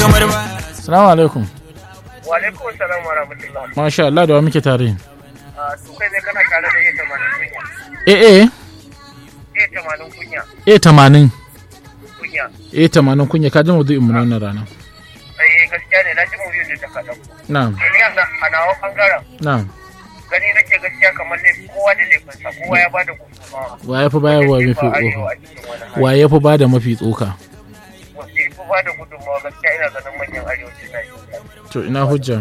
kamar ba Salamu alaikum. Wa alaikum salam wa rahmatullah. Masha Allah da wa muke tare. Ah, su kai ne kana tare da iya tamanin kunya. Eh eh Iya tamanin kunya. eh tamanin. Kunya. Eh tamanin kunya ka ji maudu'in mu na wannan rana. Eh gaskiya ne na ji mu biyu da ta kaɗan. Na'am Ni yanzu a nawa ɓangaren na'am. gani nake gaskiya kamar ne kowa da laifinsa kowa ya bada gudunmawa. Wa ya fi bayarwa mafi Jefa arewa tsoka? a cikin wani hali. Wa ya fi bada mafi tsoka? Wanda ya fi bada gudunmawa gaskiya ina ganin manyan arewacin Najeriya. To ina hujja.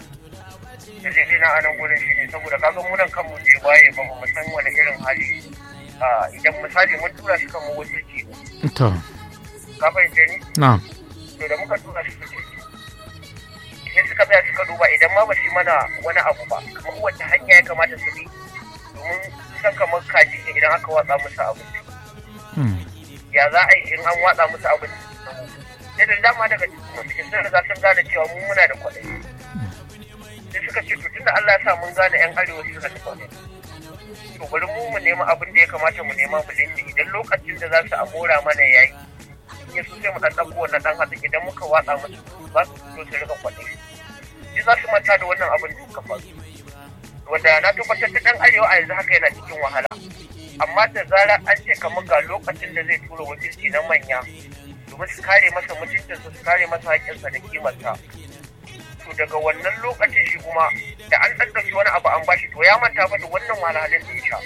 dalili na anan gurin shi ne saboda kaga mu nan kanmu je waye ba mu san wani irin hali a idan misali mun tura shi kan mu wakilci To ka fahimce ni na'am. to da muka tura shi wakilci sai suka tsaya suka duba idan ma ba su yi mana wani abu ba kamar wacce hanya ya kamata su bi domin san kamar kaji ne idan aka watsa musu abinci Hmm. ya za a yi in an watsa musu abinci sai da dama daga cikin sun riga sun gane cewa mu muna da kwaɗayi sai suka ce to tunda Allah ya sa mun gane yan arewa suka da kwaɗayi to bari mu mu nema abin da ya kamata mu nema mu dinga idan lokacin da za su amora mana yayi in ya so sai mu dan ɗauko wannan ɗan hatsi idan muka watsa musu za su fito su rika kwaɗayi sai za su manta da wannan abin da suka faru wanda na tabbatar da ɗan arewa a yanzu haka yana cikin wahala amma da zarar an ce kamar ga lokacin da zai tura wakilci na manya domin su kare masa mutuncinsa su kare masa haƙƙinsa da kimarsa to daga wannan lokacin shi kuma da an ɗan ɗauki wani abu an bashi to ya manta fa da wannan wahalhalun da ya sha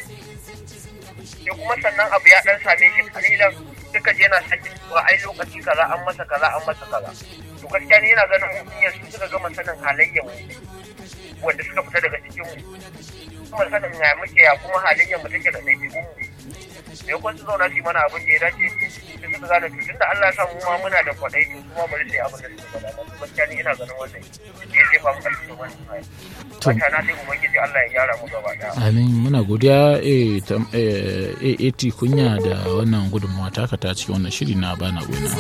sai kuma sannan abu ya ɗan same shi kalilan duka je yana sakin cewa ai lokaci kaza an masa kaza an masa kaza to gaskiya ne yana ganin mutum yanzu suka gama sanin halayyar mu wanda suka fita daga cikin mu kuma sanin ya muke ya kuma halayyar mu take da ɗabi'un mu da yakon su zauna su yi mana abin da ya dace sai suka gane to tunda Allah ya sa mu ma muna da kwaɗayi to su ma bari sai abin da suka faɗa ba gaskiya ni ina ganin wannan ya jefa mu ƙarfi wannan hali To. wata na dai ubangiji Allah ya gyara mu gaba ɗaya Amin muna godiya eh tam- eh, eh, AT kunya da wannan gudunmawa taka ta cikin wannan shiri na bana gona.